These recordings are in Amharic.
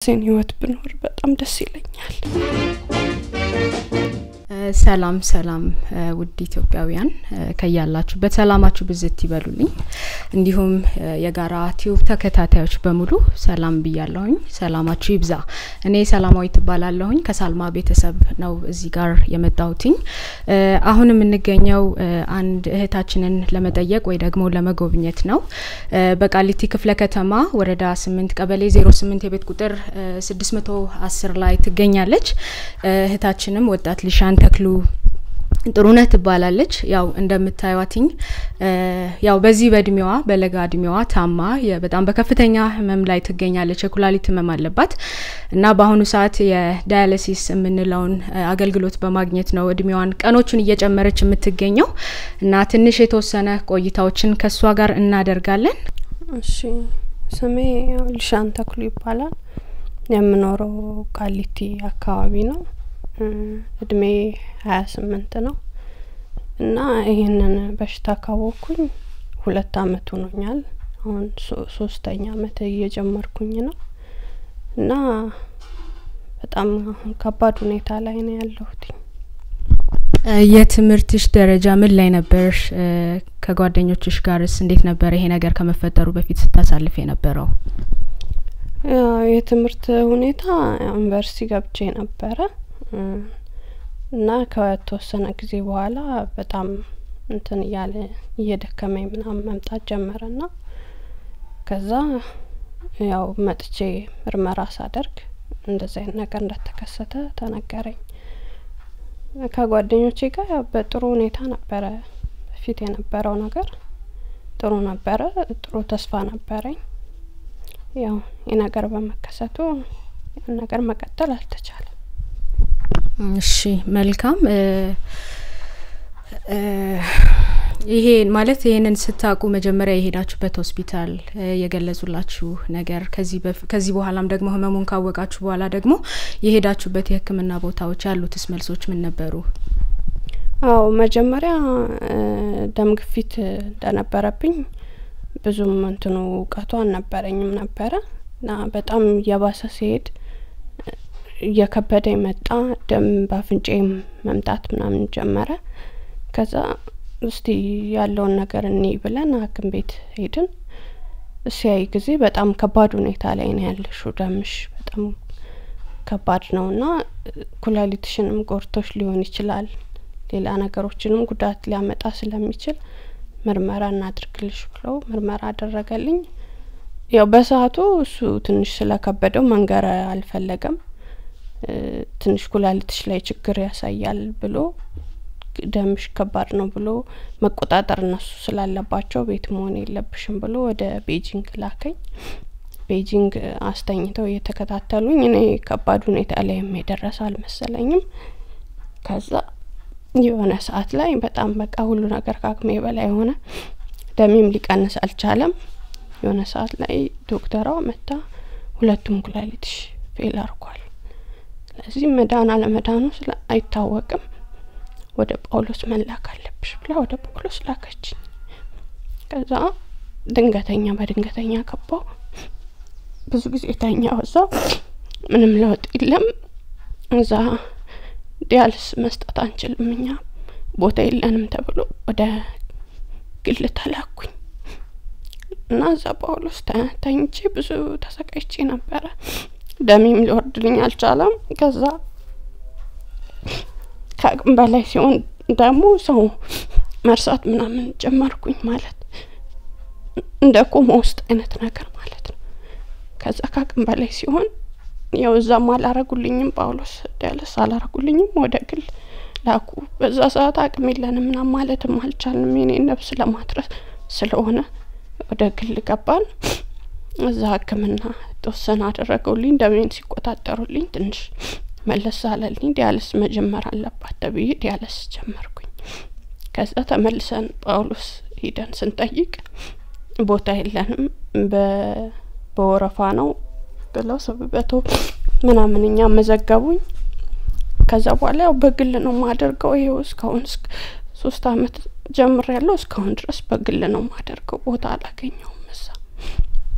የራሴን ህይወት ብኖር በጣም ደስ ይለኛል። ሰላም ሰላም ውድ ኢትዮጵያውያን ከያላችሁበት ሰላማችሁ ብዝት ይበሉልኝ። እንዲሁም የጋራ ቲዩብ ተከታታዮች በሙሉ ሰላም ብያለሁኝ። ሰላማችሁ ይብዛ። እኔ ሰላማዊ ትባላለሁኝ ከሳልማ ቤተሰብ ነው እዚህ ጋር የመጣሁትኝ። አሁን የምንገኘው አንድ እህታችንን ለመጠየቅ ወይ ደግሞ ለመጎብኘት ነው። በቃሊቲ ክፍለ ከተማ ወረዳ ስምንት ቀበሌ ዜሮ ስምንት የቤት ቁጥር ስድስት መቶ አስር ላይ ትገኛለች። እህታችንም ወጣት ሊሻን ተክሉ ጥሩነህ ትባላለች። ያው እንደምታዩትኝ ያው በዚህ በእድሜዋ በለጋ እድሜዋ ታማ በጣም በከፍተኛ ህመም ላይ ትገኛለች። የኩላሊት ህመም አለባት እና በአሁኑ ሰዓት የዳያሊሲስ የምንለውን አገልግሎት በማግኘት ነው እድሜዋን ቀኖቹን እየጨመረች የምትገኘው እና ትንሽ የተወሰነ ቆይታዎችን ከእሷ ጋር እናደርጋለን። እሺ፣ ስሜ ሊሻን ተክሉ ይባላል። የምኖረው ቃሊቲ አካባቢ ነው። እድሜ ሀያ ስምንት ነው እና ይህንን በሽታ ካወቅኩኝ ሁለት አመት ሆኖኛል። አሁን ሶስተኛ አመት እየጀመርኩኝ ነው እና በጣም አሁን ከባድ ሁኔታ ላይ ነው ያለሁት። የትምህርትሽ ደረጃ ምን ላይ ነበርሽ? ከጓደኞችሽ ጋርስ እንዴት ነበረ ይሄ ነገር ከመፈጠሩ በፊት ስታሳልፍ የነበረው? የትምህርት ሁኔታ ዩኒቨርሲቲ ገብቼ ነበረ እና ከተወሰነ ጊዜ በኋላ በጣም እንትን እያለ እየደከመኝ ምናምን መምጣት ጀመረ ና ከዛ ያው መጥቼ ምርመራ ሳደርግ እንደዚህ አይነት ነገር እንደተከሰተ ተነገረኝ። ከጓደኞቼ ጋር በጥሩ ሁኔታ ነበረ በፊት የነበረው ነገር ጥሩ ነበረ፣ ጥሩ ተስፋ ነበረኝ። ያው ይህ ነገር በመከሰቱ ያን ነገር መቀጠል አልተቻለም። እሺ መልካም። ይሄ ማለት ይሄንን ስታውቁ መጀመሪያ የሄዳችሁበት ሆስፒታል የገለጹላችሁ ነገር ከዚህ በኋላም ደግሞ ህመሙን ካወቃችሁ በኋላ ደግሞ የሄዳችሁበት የሕክምና ቦታዎች ያሉትስ መልሶች ምን ነበሩ? አዎ መጀመሪያ ደም ግፊት እንደነበረብኝ ብዙም እንትኑ እውቀቱ አልነበረኝም ነበረ እና በጣም እየባሰ ሲሄድ እየከበደ መጣ። ደም በአፍንጫዬም መምጣት ምናምን ጀመረ። ከዛ እስቲ ያለውን ነገር እኔ ብለን ሐኪም ቤት ሄድን። ሲያይ ጊዜ በጣም ከባድ ሁኔታ ላይ ነው ያለሽው፣ ደምሽ በጣም ከባድ ነው እና ኩላሊትሽንም ጎርቶች ሊሆን ይችላል፣ ሌላ ነገሮችንም ጉዳት ሊያመጣ ስለሚችል ምርመራ እናድርግልሽ ብለው ምርመራ አደረገልኝ። ያው በሰዓቱ እሱ ትንሽ ስለከበደው መንገር አልፈለገም። ትንሽ ኩላሊትሽ ላይ ችግር ያሳያል ብሎ ደምሽ ከባድ ነው ብሎ መቆጣጠር እነሱ ስላለባቸው ቤት መሆን የለብሽም ብሎ ወደ ቤጂንግ ላከኝ። ቤጂንግ አስተኝተው እየተከታተሉኝ እኔ ከባድ ሁኔታ ላይ የደረሰ አልመሰለኝም። ከዛ የሆነ ሰዓት ላይ በጣም በቃ ሁሉ ነገር ከአቅሜ በላይ ሆነ። ደሜም ሊቀንስ አልቻለም። የሆነ ሰዓት ላይ ዶክተሯ መታ ሁለቱም ኩላሊትሽ ፌል አርጓል ስለዚህ መዳን አለመዳኑ ስለ አይታወቅም ወደ ጳውሎስ መላክ አለብሽ ብላ ወደ ጳውሎስ ላከችኝ። ከዛ ድንገተኛ በድንገተኛ ገባው። ብዙ ጊዜ ተኛ እዛው ምንም ለውጥ የለም። እዛ ዲያልስ መስጠት አንችልም እኛ ቦታ የለንም ተብሎ ወደ ግል ተላኩኝ እና እዛ ጳውሎስ ተኝቼ ብዙ ተሰቃይቼ ነበረ። ደሜም ሊወርድልኝ አልቻለም። ከዛ ከአቅም በላይ ሲሆን ደግሞ ሰው መርሳት ምናምን ጀመርኩኝ ማለት እንደ ኮማ ውስጥ አይነት ነገር ማለት ነው። ከዛ ከአቅም በላይ ሲሆን ያው እዛም አላረጉልኝም፣ ጳውሎስ ዲያለስ አላረጉልኝም፣ ወደ ግል ላኩ። በዛ ሰዓት አቅም የለንም ምናምን ማለትም አልቻልንም የኔን ነፍስ ለማትረስ ስለሆነ ወደ ግል ገባን። እዛ ሕክምና ተወሰነ አደረገውልኝ። ደሜን ሲቆጣጠሩልኝ ትንሽ መለስ አለልኝ። ዲያልስ መጀመር አለባት ተብዬ ዲያልስ ጀመርኩኝ። ከዛ ተመልሰን ጳውሎስ ሂደን ስንጠይቅ ቦታ የለንም በወረፋ ነው ብለው ሰብበቶ ምናምን እኛ መዘገቡኝ። ከዛ በኋላ ያው በግል ነው ማደርገው። ይኸው እስካሁን ሶስት አመት ጀምር ያለው እስካሁን ድረስ በግል ነው ማደርገው። ቦታ አላገኘውም እዛ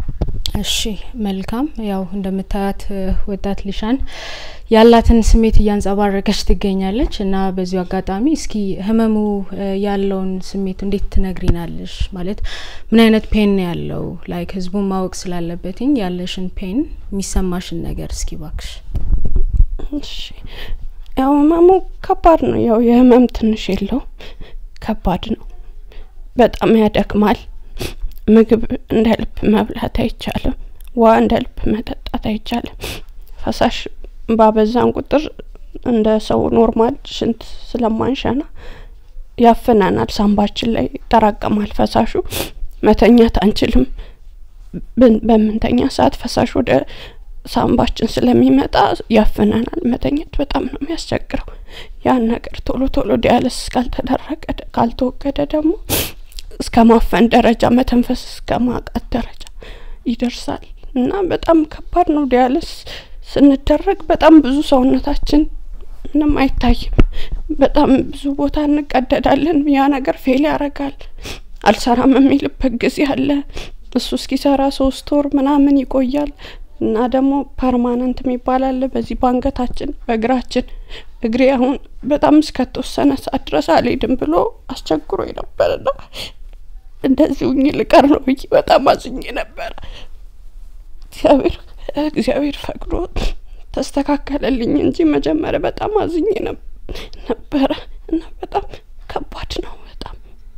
እሺ መልካም። ያው እንደምታያት ወጣት ሊሻን ያላትን ስሜት እያንጸባረቀች ትገኛለች እና በዚሁ አጋጣሚ እስኪ ህመሙ ያለውን ስሜት እንዴት ትነግሪናለሽ? ማለት ምን አይነት ፔን ነው ያለው? ላይክ ህዝቡን ማወቅ ስላለበትኝ ያለሽን ፔን የሚሰማሽን ነገር እስኪ ባክሽ። እሺ ያው ህመሙ ከባድ ነው። ያው የህመም ትንሽ የለውም፣ ከባድ ነው። በጣም ያደክማል። ምግብ እንደ ልብ መብላት አይቻልም። ውሃ እንደ ልብ መጠጣት አይቻልም። ፈሳሽ ባበዛን ቁጥር እንደ ሰው ኖርማል ሽንት ስለማንሸና ያፍነናል። ሳምባችን ላይ ይጠራቀማል ፈሳሹ። መተኛት አንችልም። በምንተኛ ሰዓት ፈሳሽ ወደ ሳምባችን ስለሚመጣ ያፍነናል። መተኛት በጣም ነው የሚያስቸግረው። ያን ነገር ቶሎ ቶሎ ዲያልስ ካልተደረገ ካልተወገደ ደግሞ እስከ ማፈን ደረጃ መተንፈስ እስከ ማቃት ደረጃ ይደርሳል እና በጣም ከባድ ነው። ዲያልስ ስንደረግ በጣም ብዙ ሰውነታችን ምንም አይታይም። በጣም ብዙ ቦታ እንቀደዳለን። ያ ነገር ፌል ያደርጋል። አልሰራም የሚልበት ጊዜ አለ። እሱ እስኪሰራ ሶስት ወር ምናምን ይቆያል እና ደግሞ ፐርማነንት የሚባል አለ። በዚህ በአንገታችን በእግራችን እግሬ አሁን በጣም እስከተወሰነ ሰዓት ድረስ አልሄድም ብሎ አስቸግሮ ነበርና እንደዚሁ ልቀር ነው ብዬ በጣም አዝኜ ነበረ። እግዚአብሔር እግዚአብሔር ፈቅዶ ተስተካከለልኝ እንጂ መጀመሪያ በጣም አዝኜ ነበረ እና በጣም ከባድ ነው። በጣም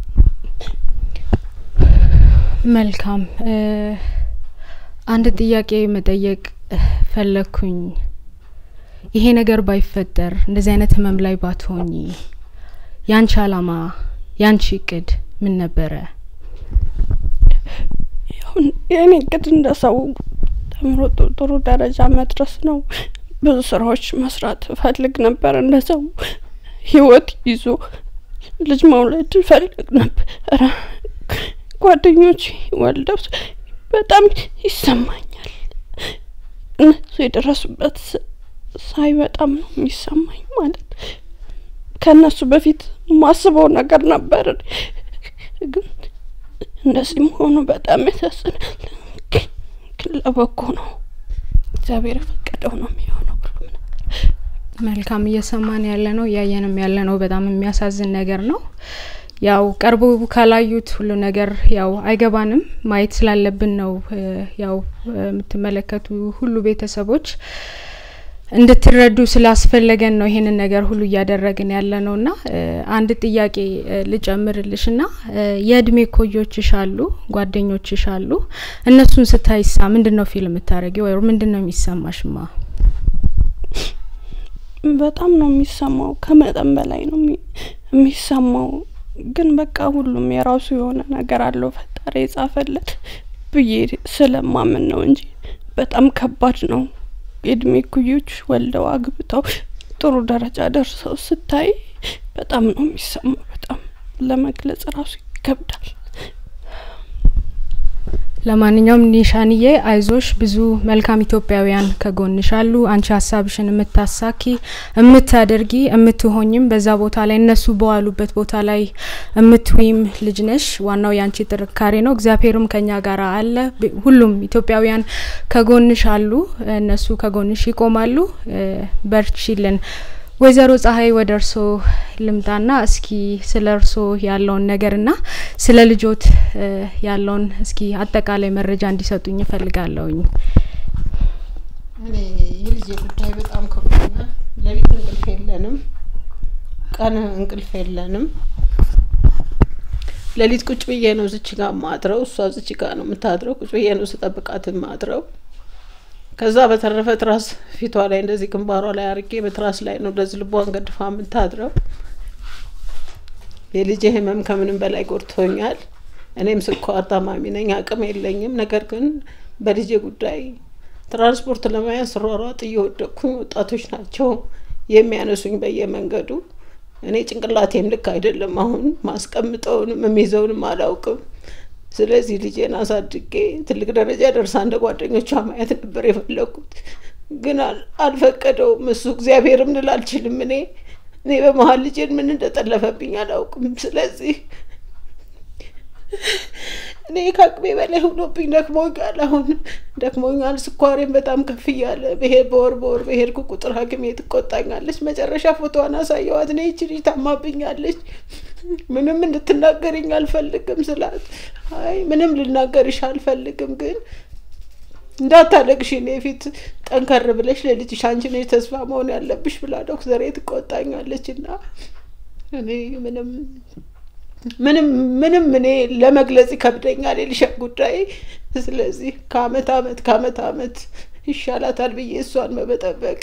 መልካም። አንድ ጥያቄ መጠየቅ ፈለግኩኝ። ይሄ ነገር ባይፈጠር እንደዚህ አይነት ህመም ላይ ባትሆኚ ያንቺ አላማ ያንቺ እቅድ ምን ነበረ? የእኔ እቅድ እንደ ሰው ተምሮ ጥሩ ደረጃ መድረስ ነው። ብዙ ስራዎች መስራት እፈልግ ነበር። እንደ ሰው ህይወት ይዞ ልጅ መውለድ እፈልግ ነበር። ጓደኞች ወልደው በጣም ይሰማኛል። እነሱ የደረሱበት ሳይ በጣም ነው የሚሰማኝ። ማለት ከእነሱ በፊት ማስበው ነገር ነበር፣ ግን እንደዚህ መሆኑ በጣም ያሳዝናል። ግን ለበጎ ነው። እግዚአብሔር የፈቀደው ነው የሚሆነው ሁሉም ነገር። መልካም እየሰማን ያለ ነው እያየንም ያለ ነው። በጣም የሚያሳዝን ነገር ነው። ያው ቀርቦ ካላዩት ሁሉ ነገር ያው አይገባንም። ማየት ስላለብን ነው። ያው የምትመለከቱ ሁሉ ቤተሰቦች እንድትረዱ ስላስፈለገን ነው ይሄንን ነገር ሁሉ እያደረግን ያለ ነው እና አንድ ጥያቄ ልጨምርልሽ ና የእድሜ ኮዮችሽ አሉ፣ ጓደኞችሽ አሉ። እነሱን ስታይሳ ምንድን ነው ፊልም የምታደረጊ ወይ ምንድን ነው የሚሰማሽማ? በጣም ነው የሚሰማው፣ ከመጠን በላይ ነው የሚሰማው። ግን በቃ ሁሉም የራሱ የሆነ ነገር አለው ፈጣሪ የጻፈለት ብዬ ስለማምን ነው እንጂ በጣም ከባድ ነው። የእድሜ ኩዮች ወልደው አግብተው ጥሩ ደረጃ ደርሰው ስታይ በጣም ነው የሚሰማው። በጣም ለመግለጽ ራሱ ይከብዳል። ለማንኛውም ኒሻንዬ አይዞሽ፣ ብዙ መልካም ኢትዮጵያውያን ከጎንሽ አሉ። አንቺ ሀሳብሽን የምታሳኪ የምታደርጊ የምትሆኝም በዛ ቦታ ላይ እነሱ በዋሉበት ቦታ ላይ የምትዊም ልጅ ነሽ። ዋናው የአንቺ ጥንካሬ ነው። እግዚአብሔርም ከኛ ጋር አለ። ሁሉም ኢትዮጵያውያን ከጎንሽ አሉ። እነሱ ከጎንሽ ይቆማሉ። በርቺልን። ወይዘሮ ፀሐይ ወደ እርሶ ልምጣና እስኪ ስለ እርሶ ያለውን ነገርና ስለ ልጆት ያለውን እስኪ አጠቃላይ መረጃ እንዲሰጡኝ እፈልጋለሁኝ። እኔ የልጄ ጉዳይ በጣም ከብዶኛል። ሌሊት እንቅልፍ የለንም፣ ቀን እንቅልፍ የለንም። ሌሊት ቁጭ ብዬ ነው ዝች ጋር ማድረው፣ እሷ ዝች ጋር ነው የምታድረው። ቁጭ ብዬ ነው ስጠብቃት ማድረው። ከዛ በተረፈ ትራስ ፊቷ ላይ እንደዚህ ግንባሯ ላይ አርጌ በትራስ ላይ ነው እንደዚህ ልቧን ገድፋ የምታድረው። የልጄ ህመም ከምንም በላይ ጎድቶኛል። እኔም ስኳር ታማሚ ነኝ፣ አቅም የለኝም። ነገር ግን በልጄ ጉዳይ ትራንስፖርት ለመያዝ ስሯሯጥ እየወደቅኩኝ ወጣቶች ናቸው የሚያነሱኝ በየመንገዱ። እኔ ጭንቅላቴም ልክ አይደለም። አሁን ማስቀምጠውንም የሚይዘውንም አላውቅም። ስለዚህ ልጄን አሳድጌ ትልቅ ደረጃ ደርሳ እንደ ጓደኞቿ ማየት ነበር የፈለጉት፣ ግን አልፈቀደውም እሱ። እግዚአብሔርም ልል አልችልም። እኔ እኔ በመሀል ልጄን ምን እንደጠለፈብኝ አላውቅም። ስለዚህ እኔ ከአቅሜ በላይ ሆኖብኝ ደክሞኛል። አሁን ደክሞኛል። ስኳሬን በጣም ከፍ እያለ ብሄር በወር በወር በሄድኩ ቁጥር ሐኪሜ ትቆጣኛለች። መጨረሻ ፎቶዋን አሳየዋት። እኔ ይቺ ልጅ ታማብኛለች፣ ምንም እንድትናገርኝ አልፈልግም ስላት፣ አይ ምንም ልናገርሽ አልፈልግም ግን እንዳታለቅሽ እኔ ፊት ጠንከር ብለሽ ለልጅሽ አንቺ ነሽ ተስፋ መሆን ያለብሽ ብላ ዶክተሬ ትቆጣኛለች እና እኔ ምንም ምንም ምንም እኔ ለመግለጽ ይከብደኛል የልሻን ጉዳይ። ስለዚህ ከአመት አመት ከአመት አመት ይሻላታል ብዬ እሷን መበጠበቅ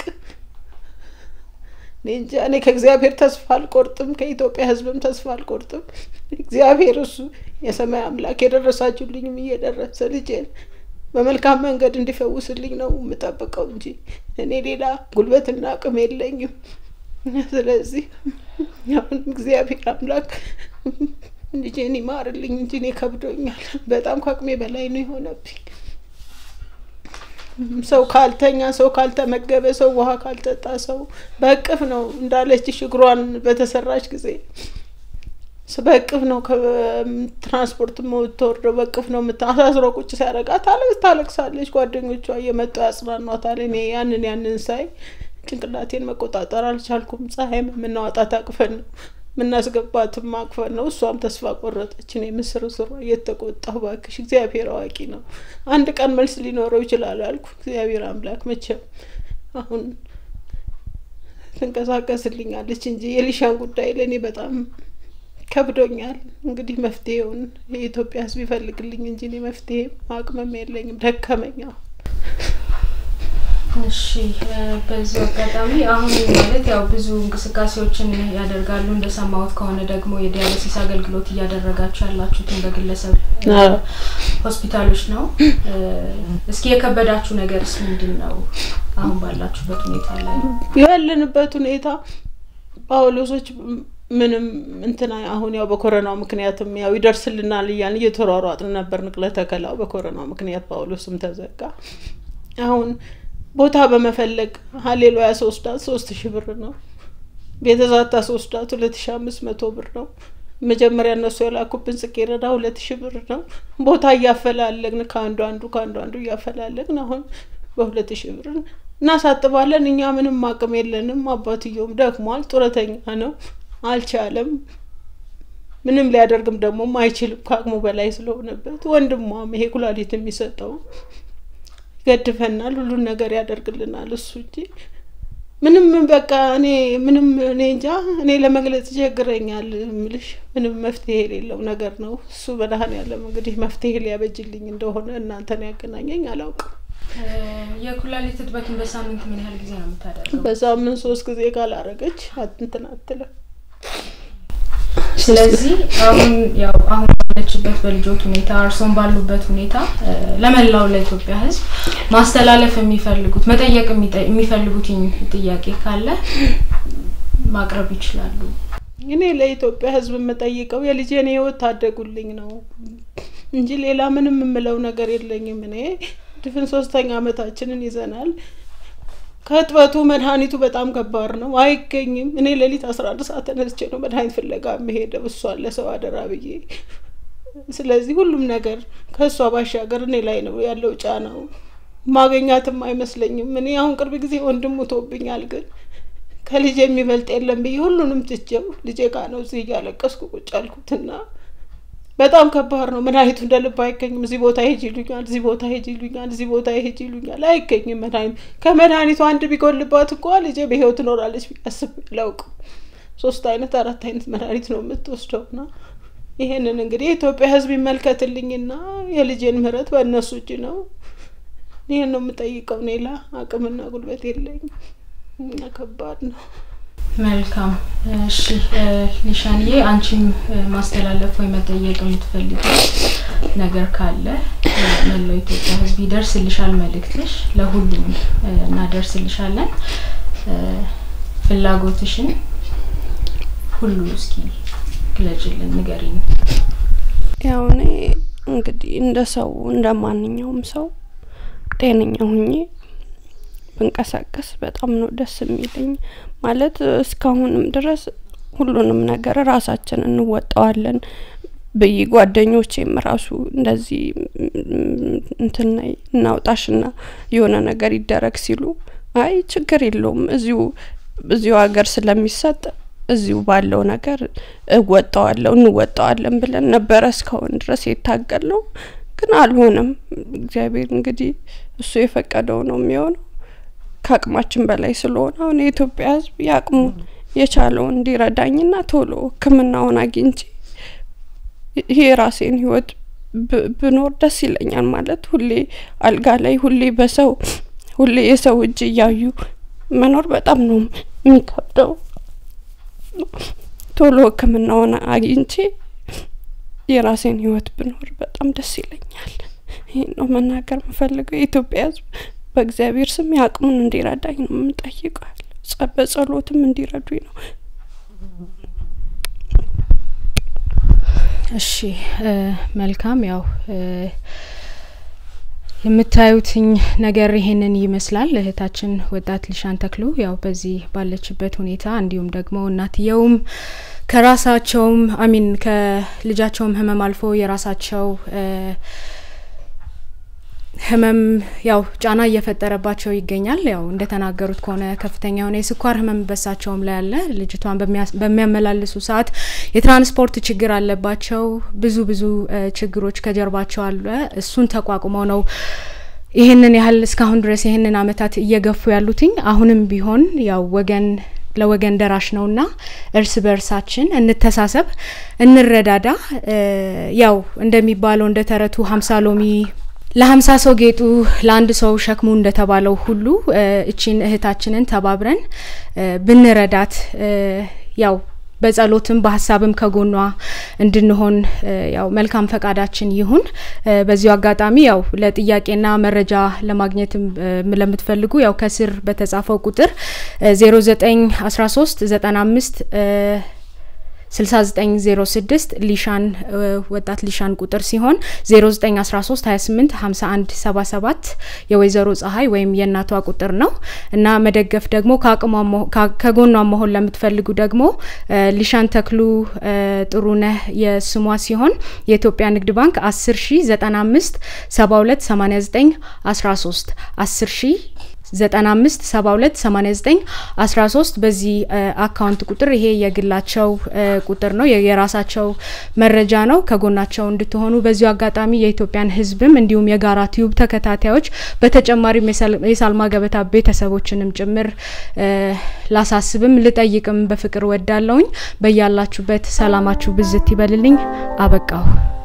እኔ እንጃ። እኔ ከእግዚአብሔር ተስፋ አልቆርጥም፣ ከኢትዮጵያ ሕዝብም ተስፋ አልቆርጥም። እግዚአብሔር እሱ የሰማይ አምላክ የደረሳችሁልኝም እየደረሰ ልጄን በመልካም መንገድ እንዲፈውስልኝ ነው የምጠብቀው እንጂ እኔ ሌላ ጉልበትና አቅም የለኝም። ስለዚህ አሁን እግዚአብሔር አምላክ ልጄን ይማርልኝ እንጂ እኔ ከብዶኛል። በጣም ከአቅሜ በላይ ነው የሆነብኝ። ሰው ካልተኛ፣ ሰው ካልተመገበ፣ ሰው ውሃ ካልጠጣ፣ ሰው በእቅፍ ነው እንዳለችሽ እግሯን በተሰራች ጊዜ በእቅፍ ነው ከትራንስፖርት የምትወርደው፣ በእቅፍ ነው የምታሳስሮ ቁጭ ሲያደርጋት ታለቅስ ታለቅሳለች። ጓደኞቿ እየመጡ ያጽናኗታል። እኔ ያንን ያንን ሳይ ጭንቅላቴን መቆጣጠር አልቻልኩም። ፀሐይም የምናወጣት አቅፈን ነው የምናስገባትም አቅፈን ነው። እሷም ተስፋ ቆረጠች። እኔ ምስር ስሯ እየተቆጣሁ እባክሽ እግዚአብሔር አዋቂ ነው፣ አንድ ቀን መልስ ሊኖረው ይችላል አልኩ። እግዚአብሔር አምላክ መቼም አሁን ትንቀሳቀስልኛለች እንጂ የሊሻን ጉዳይ ለእኔ በጣም ከብዶኛል። እንግዲህ መፍትሄውን የኢትዮጵያ ሕዝብ ይፈልግልኝ እንጂ እኔ መፍትሄ አቅምም የለኝም። ደከመኛ። እሺ በዚህ አጋጣሚ አሁን ማለት ያው ብዙ እንቅስቃሴዎችን ያደርጋሉ። እንደሰማሁት ከሆነ ደግሞ የዲያሊሲስ አገልግሎት እያደረጋችሁ ያላችሁትን በግለሰብ ሆስፒታሎች ነው። እስኪ የከበዳችሁ ነገርስ ምንድን ነው? አሁን ባላችሁበት ሁኔታ ላይ ያለንበት ሁኔታ ጳውሎሶች ምንም እንትና አሁን ያው በኮረናው ምክንያትም ያው ይደርስልናል እያልን እየተሯሯጥን ነበር። ንቅለ ተከላው በኮረናው ምክንያት ጳውሎስም ተዘጋ። አሁን ቦታ በመፈለግ ሀሌሉያ ሶስዳት ሶስት ሺህ ብር ነው። ቤተዛታ ሶስዳት ሁለት ሺህ አምስት መቶ ብር ነው። መጀመሪያ እነሱ የላኩብን ጽጌረዳ ሁለት ሺህ ብር ነው። ቦታ እያፈላለግን ከአንዱ አንዱ ከአንዱ አንዱ እያፈላለግን አሁን በሁለት ሺህ ብር እናሳጥባለን። እኛ ምንም አቅም የለንም። አባትየውም ደክሟል፣ ጡረተኛ ነው፣ አልቻለም። ምንም ሊያደርግም ደግሞ አይችልም ከአቅሙ በላይ ስለሆነበት። ወንድሟም ይሄ ኩላሊት የሚሰጠው ይገድፈናል፣ ሁሉን ነገር ያደርግልናል እሱ እንጂ ምንም በቃ እኔ ምንም እኔ እንጃ እኔ ለመግለጽ ይቸግረኛል። ምልሽ ምንም መፍትሄ የሌለው ነገር ነው እሱ። መድኃኔዓለም እንግዲህ መፍትሄ ሊያበጅልኝ እንደሆነ እናንተን ያገናኘኝ አላውቅም። የኩላሊት እጥበትን በሳምንት ምን ያህል ጊዜ ነው የምታደርገው? በሳምንት ሶስት ጊዜ ካላረገች እንትን አትልም። ስለዚህ አሁን ያው አሁን ባለችበት በልጆት ሁኔታ እርሶን ባሉበት ሁኔታ ለመላው ለኢትዮጵያ ሕዝብ ማስተላለፍ የሚፈልጉት መጠየቅ የሚፈልጉት ጥያቄ ካለ ማቅረብ ይችላሉ። እኔ ለኢትዮጵያ ሕዝብ የምጠይቀው የልጄን ሕይወት ታደጉልኝ ነው እንጂ ሌላ ምንም የምለው ነገር የለኝም። እኔ ድፍን ሶስተኛ አመታችንን ይዘናል። ከእጥበቱ መድኃኒቱ በጣም ከባድ ነው፣ አይገኝም። እኔ ሌሊት አስራ አንድ ሰዓት ተነስቼ ነው መድኃኒት ፍለጋ የምሄደው እሷን ለሰው አደራ ብዬ። ስለዚህ ሁሉም ነገር ከእሷ ባሻገር እኔ ላይ ነው ያለው ጫናው። ማገኛትም አይመስለኝም። እኔ አሁን ቅርብ ጊዜ ወንድም ሞቶብኛል፣ ግን ከልጄ የሚበልጥ የለም ብዬ ሁሉንም ትቼው ልጄ ጋ ነው እዚህ እያለቀስኩ ቁጭ አልኩትና በጣም ከባድ ነው። መድኃኒቱ እንደ ልብ አይገኝም። እዚህ ቦታ ሄጅ ይሉኛል፣ እዚህ ቦታ ሄጅ ይሉኛል፣ እዚህ ቦታ ሄጅ ይሉኛል። አይገኝም መድኃኒቱ። ከመድኃኒቱ አንድ ቢጎልባት እኳ ልጄ በህይወት ትኖራለች ብዬ አስቤ አላውቅም። ሶስት አይነት አራት አይነት መድኃኒት ነው የምትወስደው ና ይሄንን እንግዲህ የኢትዮጵያ ሕዝብ ይመልከትልኝና የልጄን ምህረት በእነሱ እጅ ነው። ይህን ነው የምጠይቀው። ሌላ አቅምና ጉልበት የለኝም እና ከባድ ነው። መልካም እሺ፣ ሊሻንዬ አንቺም ማስተላለፍ ወይ መጠየቅ የምትፈልጊ ነገር ካለ መላው ኢትዮጵያ ሕዝብ ይደርስልሻል መልእክትሽ፣ ለሁሉም እናደርስልሻለን። ፍላጎትሽን ሁሉ እስኪ ግለጭልን፣ ንገሪኝ። ያው እኔ እንግዲህ እንደ ሰው እንደ ማንኛውም ሰው ጤነኛ ሁኜ ብንቀሳቀስ በጣም ነው ደስ የሚለኝ። ማለት እስካሁንም ድረስ ሁሉንም ነገር ራሳችን እንወጣዋለን። ብይ ጓደኞቼም ራሱ እንደዚህ እንትን እናውጣሽና የሆነ ነገር ይደረግ ሲሉ አይ ችግር የለውም እዚሁ እዚሁ ሀገር ስለሚሰጥ እዚሁ ባለው ነገር እወጣዋለሁ እንወጣዋለን ብለን ነበረ እስካሁን ድረስ የታገል ነው። ግን አልሆነም። እግዚአብሔር እንግዲህ እሱ የፈቀደው ነው የሚሆነው። ከአቅማችን በላይ ስለሆነ አሁን የኢትዮጵያ ሕዝብ የአቅሙን የቻለውን እንዲረዳኝና ቶሎ ሕክምናውን አግኝቼ ይሄ የራሴን ህይወት ብኖር ደስ ይለኛል። ማለት ሁሌ አልጋ ላይ ሁሌ በሰው ሁሌ የሰው እጅ እያዩ መኖር በጣም ነው የሚከብደው። ቶሎ ሕክምናውን አግኝቼ የራሴን ህይወት ብኖር በጣም ደስ ይለኛል። ይህን ነው መናገር የምፈልገው። የኢትዮጵያ ህዝብ በእግዚአብሔር ስም የአቅሙን እንዲረዳኝ ነው የምንጠይቀው። በጸሎትም እንዲረዱኝ ነው። እሺ መልካም ያው የምታዩትኝ ነገር ይሄንን ይመስላል። እህታችን ወጣት ሊሻን ተክሉ ያው በዚህ ባለችበት ሁኔታ እንዲሁም ደግሞ እናትየውም ከራሳቸውም አሚን ከልጃቸውም ህመም አልፎ የራሳቸው ህመም ያው ጫና እየፈጠረባቸው ይገኛል። ያው እንደተናገሩት ከሆነ ከፍተኛ የሆነ የስኳር ህመም በሳቸውም ላይ አለ። ልጅቷን በሚያመላልሱ ሰዓት የትራንስፖርት ችግር አለባቸው። ብዙ ብዙ ችግሮች ከጀርባቸው አለ። እሱን ተቋቁመው ነው ይህንን ያህል እስካሁን ድረስ ይህንን አመታት እየገፉ ያሉትኝ። አሁንም ቢሆን ያው ወገን ለወገን ደራሽ ነውና እርስ በርሳችን እንተሳሰብ፣ እንረዳዳ። ያው እንደሚባለው እንደ ተረቱ ሀምሳ ሎሚ ለሀምሳ ሰው ጌጡ ለአንድ ሰው ሸክሙ እንደተባለው ሁሉ እቺን እህታችንን ተባብረን ብንረዳት ያው በጸሎትም በሀሳብም ከጎኗ እንድንሆን ያው መልካም ፈቃዳችን ይሁን። በዚሁ አጋጣሚ ያው ለጥያቄና መረጃ ለማግኘትም ለምትፈልጉ ያው ከስር በተጻፈው ቁጥር ዜሮ ዘጠኝ አስራ ሶስት ዘጠና አምስት ስልሳ ዘጠኝ ዜሮ ስድስት ሊሻን ወጣት ሊሻን ቁጥር ሲሆን ዜሮ ዘጠኝ አስራ ሶስት ሀያ ስምንት ሀምሳ አንድ ሰባ ሰባት የወይዘሮ ፀሐይ ወይም የእናቷ ቁጥር ነው እና መደገፍ ደግሞ ከጎኗ መሆን ለምትፈልጉ ደግሞ ሊሻን ተክሉ ጥሩነህ የስሟ ሲሆን የኢትዮጵያ ንግድ ባንክ አስር ሺ ዘጠና አምስት ሰባ ሁለት ሰማኒያ ዘጠኝ አስራ ሶስት አስር ሺ ዘጠና አምስት ሰባ ሁለት ሰማኒያ ዘጠኝ አስራ ሶስት በዚህ አካውንት ቁጥር ይሄ የግላቸው ቁጥር ነው፣ የራሳቸው መረጃ ነው። ከጎናቸው እንድትሆኑ በዚሁ አጋጣሚ የኢትዮጵያን ሕዝብም እንዲሁም የጋራ ቲዩብ ተከታታዮች በተጨማሪም የሳልማ ገበታ ቤተሰቦችንም ጭምር ላሳስብም ልጠይቅም በፍቅር ወዳለውኝ። በያላችሁበት ሰላማችሁ ብዝት ይበልልኝ። አበቃሁ።